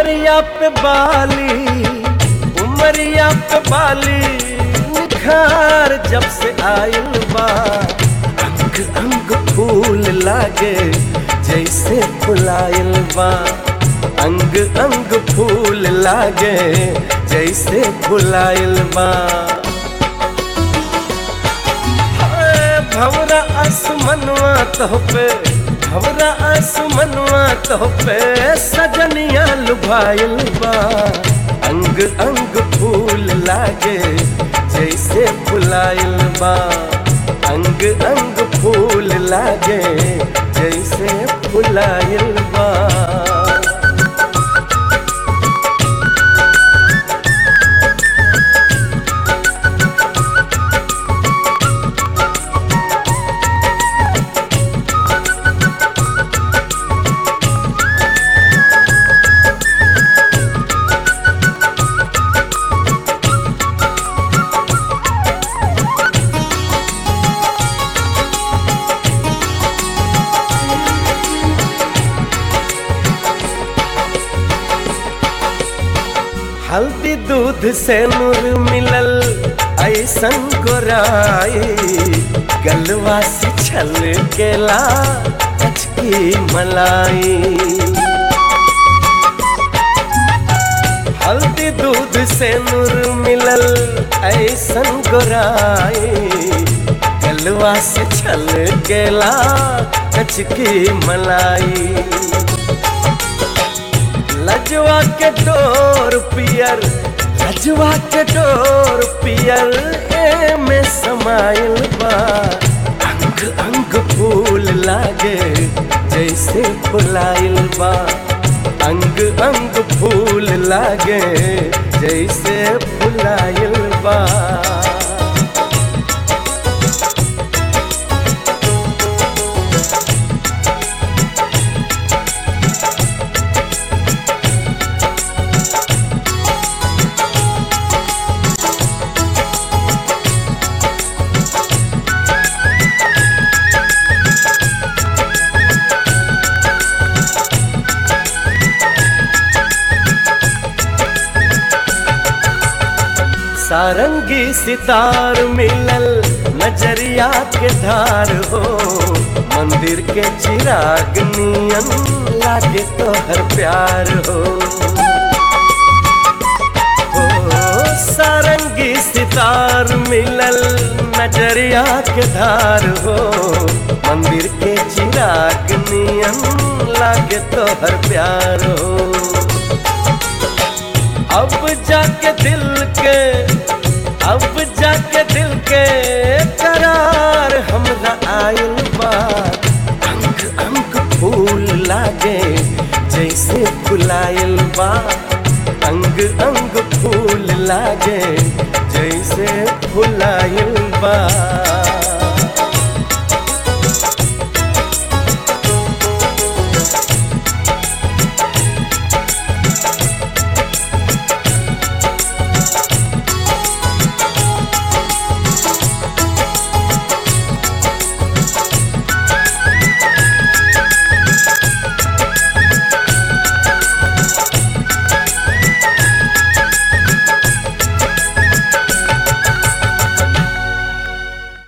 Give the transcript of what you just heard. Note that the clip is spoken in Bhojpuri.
उमरिया पे बाली उमरिया पे बाली निखार जब से आयल बा अंग अंग फूल लागे जैसे फुलायल बा अंग अंग फूल लागे जैसे फुलायल बा हाय, भवरा आसमनवा तो पे भवरा आसमनवा तो पे सजनिया लुभाइल बा अंग अंग फूल लागे जैसे फुलाइल बा अंग अंग फूल लागे जैसे फुलाइल बा हल्दी दूध से नूर मिलल ऐसन गोराई गलवा से छल केला अचकी मलाई हल्दी दूध से नूर मिलल ऐसन गोराई गलवा से छल केला कचकी मलाई लजवा के डोर पियर लजवा के डोर पियर ए में समाइल बा अंग अंग फूल लागे जैसे फुलाइल बा अंग अंग फूल लागे जैसे फुलाइल बा सारंगी सितार मिलल नजरिया के धार हो मंदिर के चिराग नियन लागे तो हर प्यार हो ओ, सारंगी सितार मिलल नजरिया के धार हो मंदिर के चिराग नियन लागे तो हर प्यार हो अब जाके दिल के अब जाके दिल के करार हमरा आयल बा अंग अंग फूल लागे जैसे फुलायल बा अंग अंग फूल लागे जैसे फुलायल बा